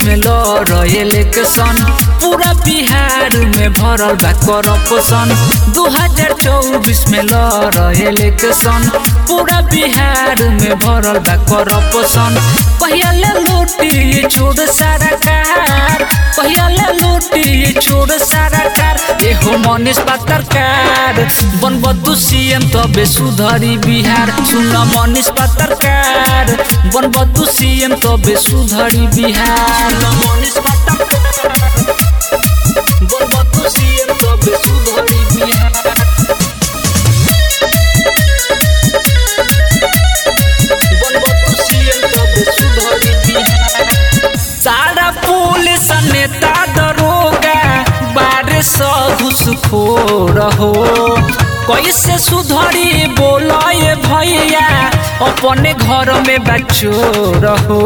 में लड़ इलेक्शन पूरा बिहार में भरल बा करप्शन दू हजार चौबीस में लड़ इलेक्शन पूरा बिहार में भरल बा करप्शन पहले लूटी छोड़ सारा कार पहले लूटी छोड़ सारा कार ये हो मनीष पत्रकार बन बदू सीएम तबे सुधरी बिहार सुन मनीष पत्रकार बन बदू सीएम तबे सुधरी बिहार मनीष पत्रकार बन बदू सीएम तबे सुधरी बिहार बन बदू सीएम तबे सुधरी बिहार सारा पुलिस नेता दरोगा बारे स घुसखोर हो कैसे सुधरी बोलाए भैया अपने घर में बच्चोर हो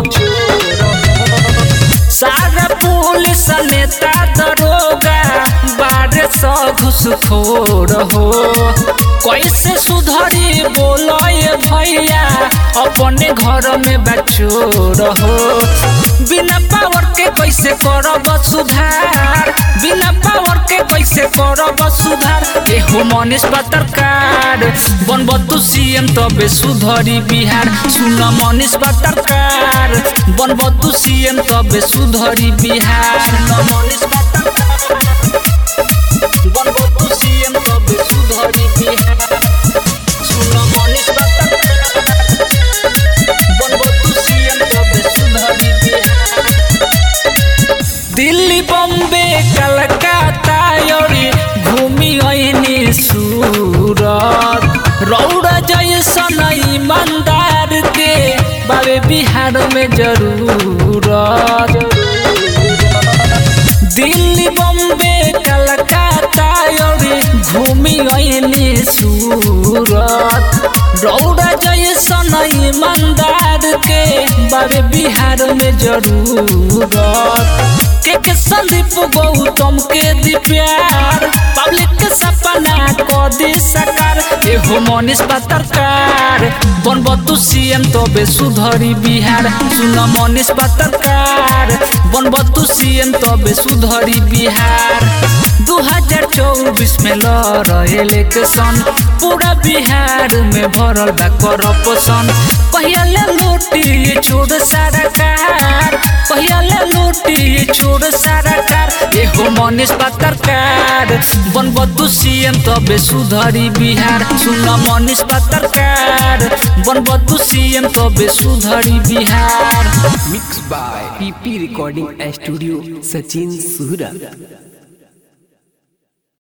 सारा पुलिस नेता दरोगा बारे स घुसखोर हो कैसे सुधरी बोलाए भैया अपने घर में बच्चोर हो बिना पावर के कैसे करब सुधार बिना पावर के कैसे करब सुधार एहो मनीष पत्रकार बनब तू सीएम तबे सुधरी बिहार सुन मनीष पत्रकार बनब तू सीएम तबे सुधरी बिहार सुन मनीष पत्रकार बनब तू सीएम तबे सुधरी बिहार सुन मनीष पत्रकार बनब तू सीएम तबे सुधरी बिहार दिल्ली बम्बे कलकत्ता योरी घूमी ऐनी सूरत रौड़ा जैसन ईमानदार के बाबे बिहार में जरूरत दिल्ली बम्बे कलकत्ता योरी घूमी ऐनी सूरत रौड़ा जैसन ईमानदार के बाबे बिहार में जरूरत के के संदीप गौतम के दी प्यार पब्लिक के सपना को दी सकार एहो मनीष पत्रकार बनब तू सीएम तबे सुधरी बिहार सुन मनीष पत्रकार बनब तू सीएम तबे सुधरी बिहार दू हजार चौबीस में लड़ इलेक्शन पूरा बिहार में भरल बा करप्शन पहले लूटी छोड़ सारा कार पहले लूटी छोड़ सारा कार एहो मनीष पत्रकार बनब तू सीएम तबे सुधरी बिहार सुन मनीष पत्रकार बनब तू सीएम तबे सुधरी Bihar mix by PP recording studio Sachin Suhra